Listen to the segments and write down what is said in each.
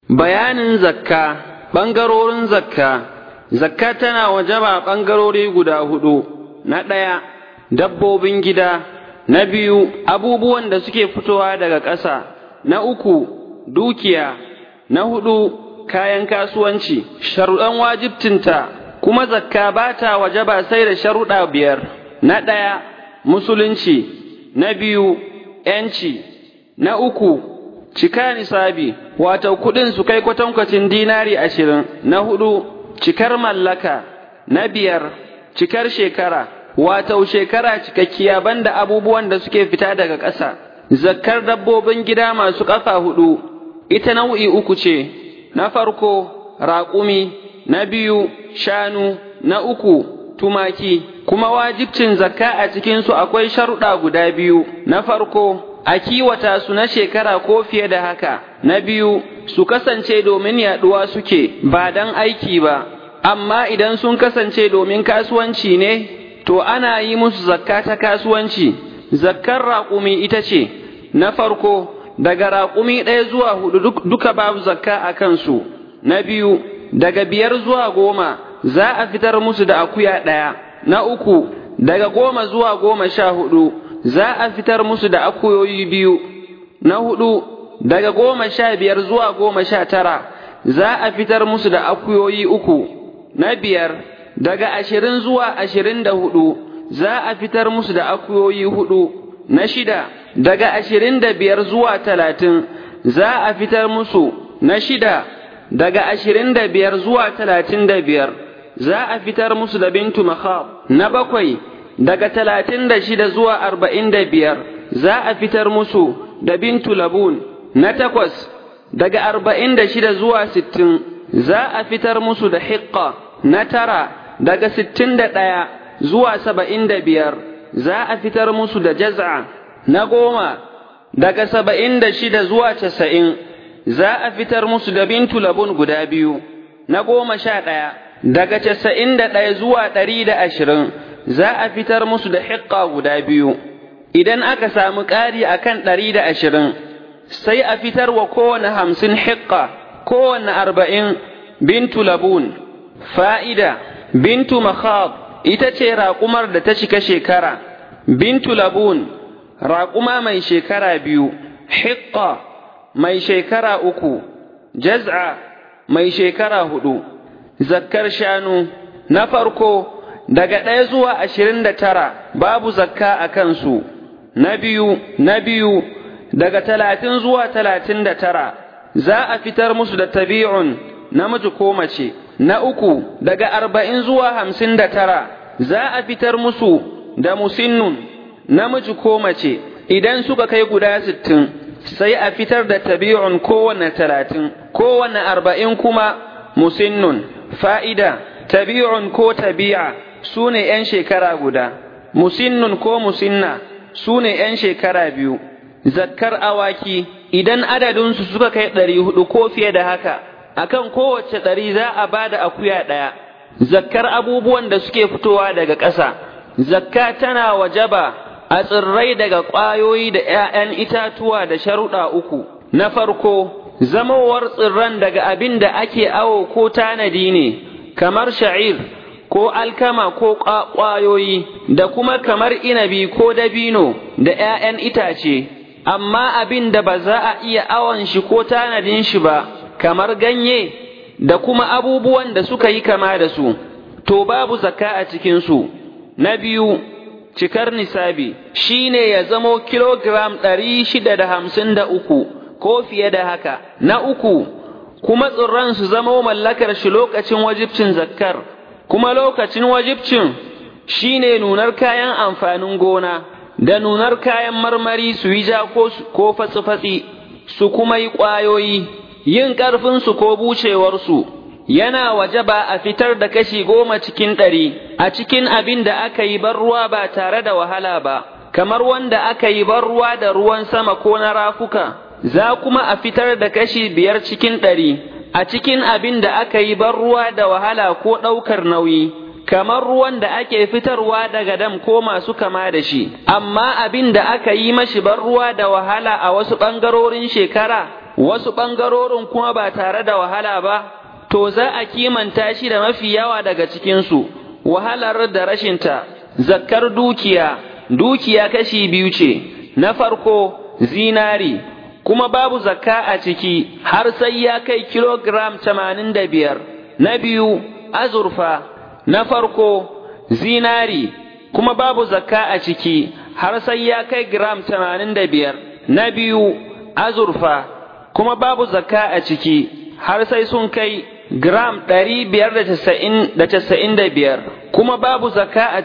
Bayanin zakka, ɓangarorin zakka, zakka tana wajaba ɓangarori guda hudu, na ɗaya, dabbobin gida, na biyu, abubuwan da suke fitowa daga ƙasa, na uku, dukiya, na hudu, kayan kasuwanci, sharuɗan wajibcinta, kuma zakka ba ta wajaba sai da sharuɗa biyar, na ɗaya, musulunci, na biyu, ‘yanci, na uku, cika nisabi, wato kuɗin su kai kwatankwacin dinari ashirin, na hudu, cikar mallaka, na biyar, cikar shekara, wato shekara cikakkiya banda abubuwan da suke fita daga ƙasa, zakkar dabbobin gida masu ƙafa hudu, ita nau'i uku ce, na farko, raƙumi, na biyu, shanu, na uku, tumaki, kuma wajibcin zakka a cikinsu akwai sharuɗa guda biyu, na farko, a kiwata su na shekara ko fiye da haka, na biyu, su kasance domin yaɗuwa suke, ba don aiki ba, amma idan sun kasance domin kasuwanci ne, to ana yi musu zakka ta kasuwanci, zakkar raƙumi ita ce, na farko, daga raƙumi ɗaya zuwa hudu duka babu zakka a kansu, na biyu, daga biyar zuwa goma za a fitar musu da akuya ɗaya, na uku, daga goma zuwa goma sha hudu za a fitar musu da akuyoyi biyu, na hudu, daga goma sha biyar zuwa goma sha tara za a fitar musu da akuyoyi uku, na biyar, daga ashirin zuwa ashirin da hudu za a fitar musu da akuyoyi hudu, na shida, daga ashirin da biyar zuwa talatin za a fitar musu, na shida, daga ashirin da biyar zuwa talatin da biyar za a fitar musu da bintu makhab, na bakwai, daga talatin da shida zuwa arba'in da biyar za a fitar musu da bintu labun, na takwas, daga arba'in da shida zuwa sittin za a fitar musu da hiƙƙa, na tara, daga sittin da ɗaya zuwa saba'in da biyar za a fitar musu da jaz'a, na goma, daga saba'in da shida zuwa casa'in za a fitar musu da bintu labun guda biyu, na goma sha ɗaya, daga casa'in da ɗaya zuwa ɗari da ashirin za a fitar musu da hiƙƙa guda biyu, idan aka samu ƙari a kan ɗari da ashirin, sai a fitar wa kowane hamsin hiƙƙa, kowane arba'in bintu labun. Fa'ida, bintu makhab ita ce raƙumar da ta cika shekara, bintu labun, raƙuma mai shekara biyu, hiƙƙa mai shekara uku, jaz'a mai shekara hudu, zakkar shanu, na farko, daga ɗaya zuwa ashirin da tara babu zakka a kansu, na biyu, na biyu, daga talatin zuwa talatin da tara za a fitar musu da tabi'un namiji ko mace, na uku, daga arba'in zuwa hamsin da tara za a fitar musu da musinnun namiji ko mace, idan suka kai guda sittin sai a fitar da tabi'un kowane talatin, kowane arba'in kuma musinnun, fa'ida, tabi'un ko tabi'a su ne ’yan shekara guda, musinnun ko musinna su ne ’yan shekara biyu, zakkar awaki idan adadinsu suka kai ɗari hudu ko fiye da haka, akan kowace ɗari za a ba da akuya ɗaya, zakkar abubuwan da suke fitowa daga ƙasa, zakka tana wajaba a tsirrai daga ƙwayoyi da ’ya'yan itatuwa da sharuɗa uku, na farko, zamowar tsirran daga abin da ake awo ko tanadi ne, kamar sha'ir. ko alkama ko ƙwayoyi da kuma kamar inabi ko dabino da ’ya'yan itace, amma abin da ba za a iya awon shi ko tanadin shi ba, kamar ganye da kuma abubuwan da suka yi kama da su, to babu zakka a cikinsu. Na biyu, cikar nisabi shi ne ya zamo kilogiram ɗari shida da hamsin da uku ko fiye da haka. Na uku, kuma tsirran su zamo mallakar shi lokacin wajibcin zakkar. kuma lokacin wajibcin shi ne nunar kayan amfanin gona da nunar kayan marmari su yi ja ko fatsi-fatsi su kuma yi ƙwayoyi, yin ƙarfinsu ko bucewarsu, yana waje ba a fitar da kashi goma cikin ɗari a cikin abin da aka yi ban ruwa ba tare da wahala ba, kamar wanda aka yi ban ruwa da ruwan sama ko na rafuka, za kuma a fitar da kashi biyar cikin ɗari. a cikin abin da aka yi ban ruwa da wahala ko ɗaukar nauyi, kamar ruwan da ake fitarwa daga dam ko masu kama da shi, amma abin da aka yi mashi ban ruwa da wahala a wasu ɓangarorin shekara, wasu ɓangarorin kuma ba tare da wahala ba, to za a kimanta shi da mafi yawa daga cikinsu, wahalar da rashinta, zakkar dukiya, dukiya kashi biyu ce, na farko zinari, kuma babu zakka a ciki har sai ya kai kilogram tamanin da biyar, na biyu azurfa, na farko zinari, kuma babu zakka a ciki har sai ya kai gram tamanin da biyar, na biyu azurfa, kuma babu zakka a ciki har sai sun kai gram ɗari biyar da casa'in da biyar, kuma babu zakka a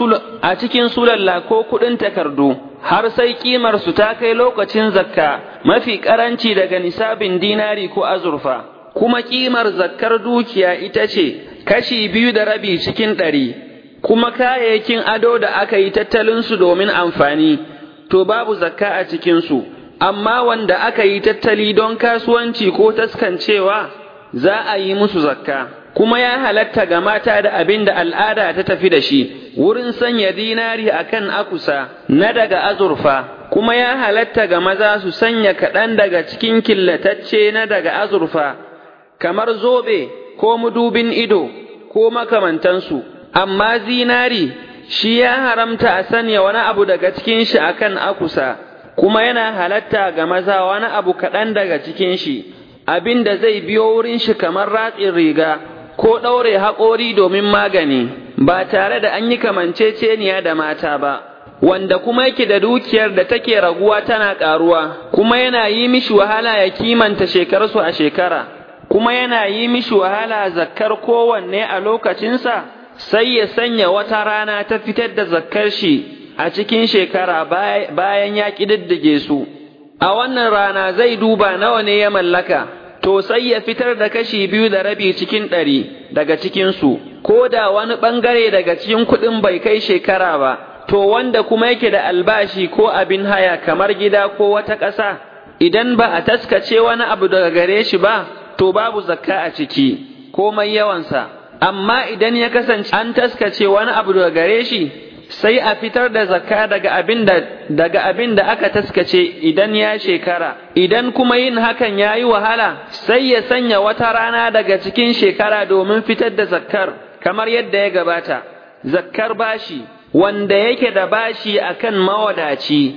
cikin sulalla ko kuɗin takardu, har sai ƙimarsu ta kai lokacin zakka mafi ƙaranci daga nisabin dinari ko azurfa, kuma ƙimar zakkar dukiya ita ce kashi biyu da rabi cikin ɗari, kuma kayayyakin ado da aka yi tattalinsu domin amfani, to babu zakka a cikinsu, amma wanda aka yi tattali don kasuwanci ko taskancewa za a yi musu zakka. Kuma ya halatta ga mata da abin da al'ada ta tafi da shi, wurin sanya dinari a kan akusa na daga azurfa, kuma ya halatta ga maza su sanya kaɗan daga cikin killatacce na daga azurfa, kamar zobe ko mudubin ido ko makamantansu, amma zinari shi ya haramta a sanya wani abu daga cikin shi a kan akusa, kuma yana halatta ga maza wani abu kaɗan daga cikin shi, abin da zai biyo wurin shi kamar ratsin riga. ko ɗaure haƙori domin magani ba tare da an yi kamanceceniya da mata ba, wanda kuma yake da dukiyar da take raguwa tana ƙaruwa, kuma yana yi mishi wahala ya kimanta shekarsu a shekara, kuma yana yi mishi wahala zakkar kowanne a lokacinsa, sai ya sanya wata rana ta fitar da zakkar shi a cikin shekara bayan ya ƙididdige su. A wannan rana zai duba nawa ne ya mallaka. to sai ya fitar da kashi biyu da rabi cikin ɗari daga cikinsu, ko da wani ɓangare daga cikin kuɗin bai kai shekara ba, to wanda kuma yake da albashi ko abin haya kamar gida ko wata ƙasa, idan ba a taskace wani abu daga gare shi ba, to babu zakka a ciki, komai yawansa. Amma idan ya kasance an taskace wani abu daga gare shi, sai a fitar da zakka daga abin da daga abin da aka taskace idan ya shekara idan kuma yin hakan ya yi wahala sai ya sanya wata rana daga cikin shekara domin fitar da zakkar kamar yadda ya gabata zakkar bashi wanda yake da bashi akan mawadaci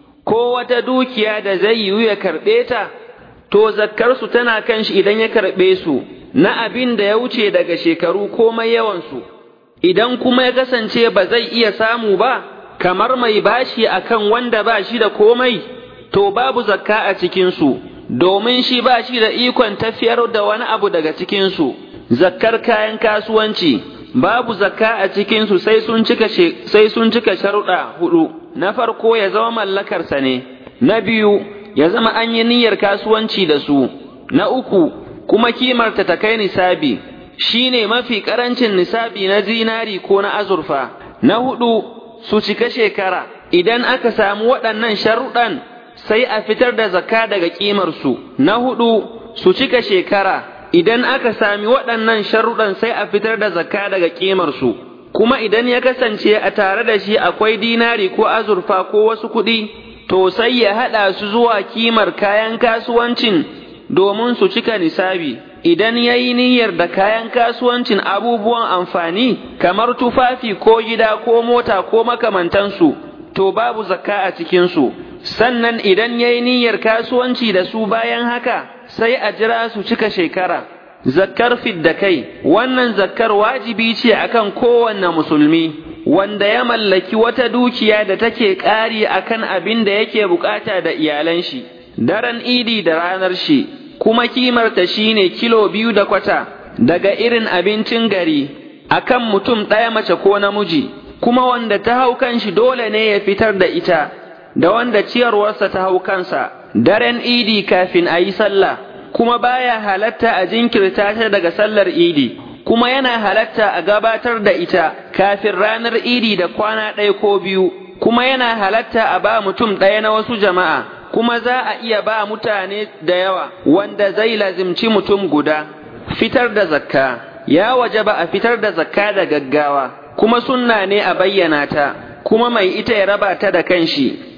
ko wata dukiya da zai yiwu ya karɓe ta to zakkarsu tana kan shi idan ya karɓe su na abin da ya wuce daga shekaru komai yawansu idan kuma ya kasance ba zai iya samu ba, kamar mai bashi akan wanda ba shi da komai, to babu zakka a cikinsu, domin shi ba shi da ikon tafiyar da wani abu daga cikinsu, zakkar kayan kasuwanci, babu zakka a cikinsu sai sun cika sai sun cika sharuɗa hudu, na farko ya zama mallakarsa ne, na biyu ya zama an yi niyyar kasuwanci da su, na uku kuma kimarta ta kai nisabi. shi ne mafi ƙarancin nisabi na zinari ko na azurfa, na hudu su cika shekara, idan aka samu waɗannan sharuɗan sai a fitar da zakka daga ƙimarsu, na hudu su cika shekara, idan aka sami waɗannan sharuɗan sai a fitar da zakka daga ƙimarsu, kuma idan ya kasance a tare da shi akwai dinari ko azurfa ko wasu kuɗi, to sai ya haɗa su zuwa kimar kayan kasuwancin domin su cika nisabi. idan ya yi niyyar da kayan kasuwancin abubuwan amfani kamar tufafi ko gida ko mota ko makamantansu, to babu zakka a cikinsu, sannan idan ya yi niyyar kasuwanci da su bayan haka sai a jira su cika shekara. Zakkar fidda kai, wannan zakkar wajibi ce akan kowanne musulmi, wanda ya mallaki wata dukiya da take ƙari akan abin da yake bukata da iyalan shi, daren idi da ranar shi. kuma kimarta shine kilo biyu da kwata daga irin abincin gari akan mutum ɗaya mace ko namiji kuma wanda ta hau kanshi dole ne ya fitar da ita da wanda ciyarwarsa ta hau kansa daren idi kafin a yi sallah kuma baya halatta a jinkirta ta daga sallar idi kuma yana halatta a gabatar da ita kafin ranar idi da kwana ɗaya ko biyu kuma yana halatta a ba mutum ɗaya na wasu jama'a kuma za a iya ba mutane da yawa wanda zai lazimci mutum guda fitar da zakka ya waje ba a fitar da zakka da gaggawa kuma sunna ne a bayyana ta kuma mai ita ya raba ta da kanshi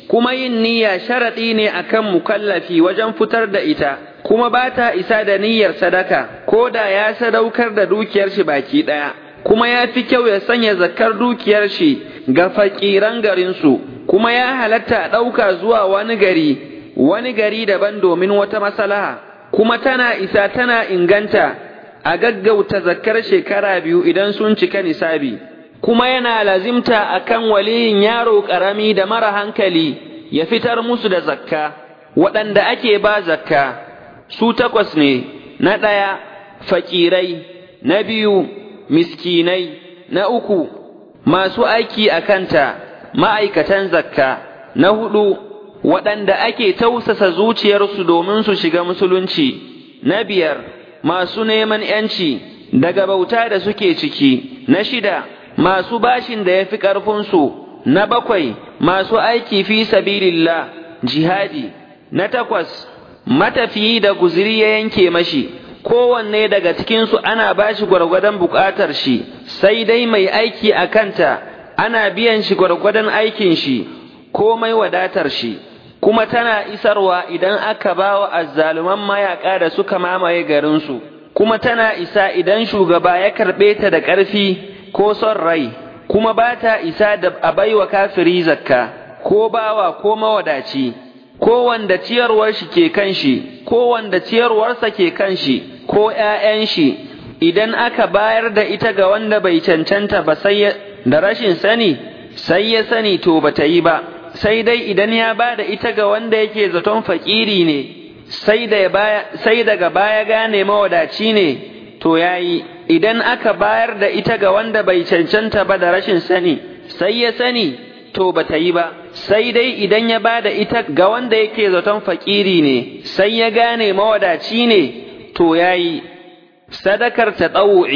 kuma yin niyya sharaɗi ne akan mukallafi wajen fitar da ita kuma ba ta isa da niyyar sadaka ko da ya sadaukar da dukiyar shi baki ɗaya kuma ya fi kyau ya sanya zakar dukiyar shi ga fakiran garinsu kuma ya halatta a ɗauka zuwa wani gari wani gari daban domin wata masalaha kuma tana isa tana inganta a gaggauta zakkar shekara biyu idan sun cika nisabi kuma yana lazimta akan waliyin yaro ƙarami da mara hankali ya fitar musu da zakka waɗanda ake ba zakka su takwas ne na ɗaya fakirai na biyu miskinai na uku masu aiki a kanta ma'aikatan zakka na hudu waɗanda ake tausasa zuciyarsu domin su shiga musulunci na biyar masu neman ‘yanci daga bauta da suke ciki na shida masu bashin da ya fi ƙarfinsu na bakwai masu aiki fi sabilillah jihadi na takwas matafiyi da guziri ya yanke mashi kowanne daga cikinsu ana bashi gwargwadon buƙatar shi sai dai mai aiki a kanta ana biyan shi gwargwadon aikin shi komai wadatar shi kuma tana isarwa idan aka ba wa azzaluman mayaƙa da suka mamaye garinsu kuma tana isa idan shugaba ya karɓe ta da ƙarfi ko son rai kuma ba ta isa da a baiwa kafiri zakka ko bawa ko mawadaci ko wanda ciyarwar shi ke kan shi ko wanda ciyarwarsa ke kan shi ko ’ya'yan shi idan aka bayar da ita ga wanda bai cancanta ba sai da rashin sani sai ya sani to bata yi ba sai dai idan ya ba da ita ga wanda yake zaton fakiri ne sai da baya sai daga baya gane mawadaci ne to yayi idan aka bayar da ita ga wanda bai cancanta ba da rashin sani sai ya sani to bata yi ba sai dai idan ya ba da ita ga wanda yake zaton fakiri ne sai ya gane mawadaci ne to yayi sadakar ta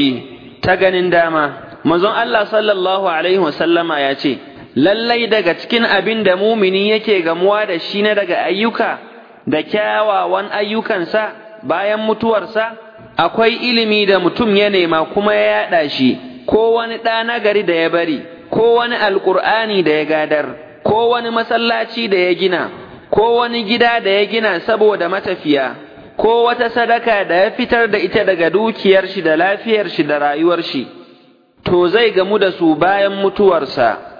ta ganin dama manzon Allah sallallahu alaihi wasallama ya ce lallai daga cikin abin da mumini yake gamuwa da shi na daga ayyuka da kyawawan ayyukansa bayan mutuwarsa akwai ilimi da mutum ya nema kuma ya yaɗa shi ko wani ɗa nagari da ya bari ko wani alƙur'ani da ya gadar ko wani masallaci da ya gina ko wani gida da ya gina saboda matafiya ko wata sadaka da ya fitar da ita daga dukiyar shi da lafiyar shi da rayuwar shi to zai gamu da su bayan mutuwarsa